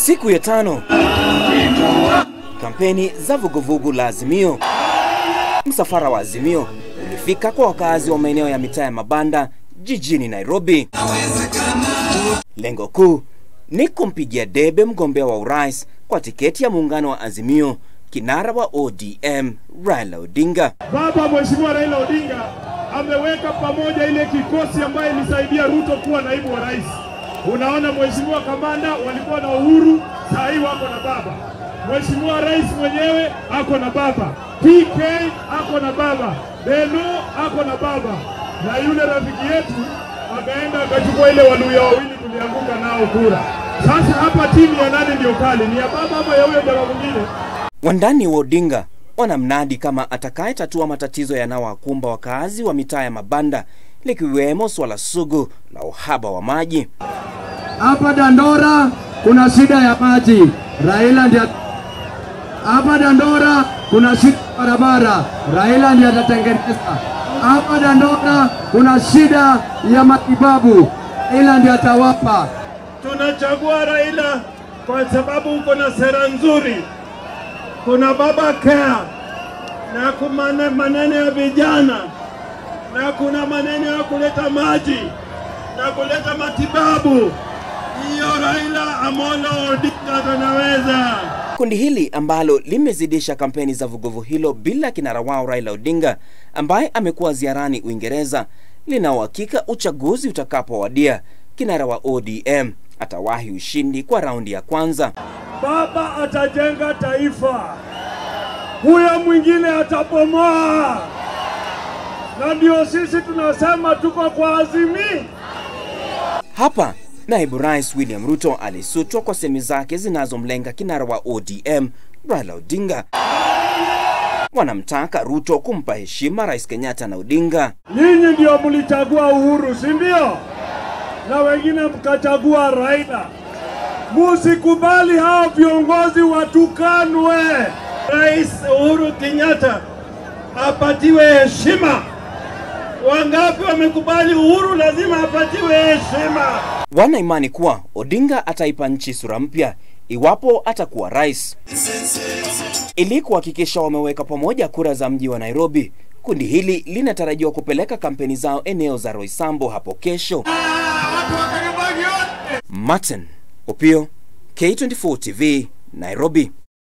Siku ya tano, kampeni za vuguvugu la Azimio. Msafara wa Azimio ulifika kwa wakazi wa maeneo ya mitaa ya mabanda jijini Nairobi. Lengo kuu ni kumpigia debe mgombea wa urais kwa tiketi ya muungano wa Azimio, kinara wa ODM Raila Odinga. Baba Mheshimiwa Raila Odinga ameweka pamoja ile kikosi ambayo ilisaidia Ruto kuwa naibu wa rais. Unaona, Mheshimiwa Kamanda walikuwa na Uhuru, saa hii wako na baba. Mheshimiwa Rais mwenyewe ako na baba, PK ako na baba, Beno ako na baba, na yule rafiki yetu akaenda akachukua ile Waluya wawili tulianguka nao kura. Sasa hapa timu ya nani ndio kali? Ni ya baba ama ya huyo jamaa mwingine? Wandani wa Odinga wanamnadi kama atakayetatua matatizo yanayowakumba wakazi wa mitaa ya mabanda likiwemo swala sugu la uhaba wa maji. Hapa Dandora kuna shida ya maji, Raila ndiye. Hapa Dandora kuna shida ya barabara, Raila ndiye atatengeneza. Hapa Dandora kuna shida ya matibabu, Raila ndiye atawapa. Tunachagua Raila kwa sababu uko na sera nzuri. Kuna baba care na kuna maneno ya vijana na kuna maneno ya kuleta maji na kuleta matibabu. Hiyo Raila Amolo Odinga tunaweza. Kundi hili ambalo limezidisha kampeni za vuguvu hilo bila kinara wao Raila Odinga ambaye amekuwa ziarani Uingereza, lina uhakika uchaguzi utakapowadia, kinara wa ODM atawahi ushindi kwa raundi ya kwanza. Baba atajenga taifa, huyo mwingine atabomoa, na ndio sisi tunasema tuko kwa Azimio. Hapa naibu rais William Ruto alisutwa kwa semi zake zinazomlenga kinara wa ODM Raila Odinga. Wanamtaka Ruto kumpa heshima Rais Kenyatta na Odinga. Nyinyi ndio mlichagua Uhuru, si ndio? Na wengine mkachagua Raila. Musikubali hao viongozi watukanwe. Rais Uhuru Kenyatta apatiwe heshima. Wangapi wamekubali Uhuru lazima apatiwe heshima? Wana imani kuwa Odinga ataipa nchi sura mpya iwapo atakuwa rais. Ili kuhakikisha wameweka pamoja kura za mji wa Nairobi, kundi hili linatarajiwa kupeleka kampeni zao eneo za Roysambu hapo kesho. Martin Opio, K24 TV, Nairobi.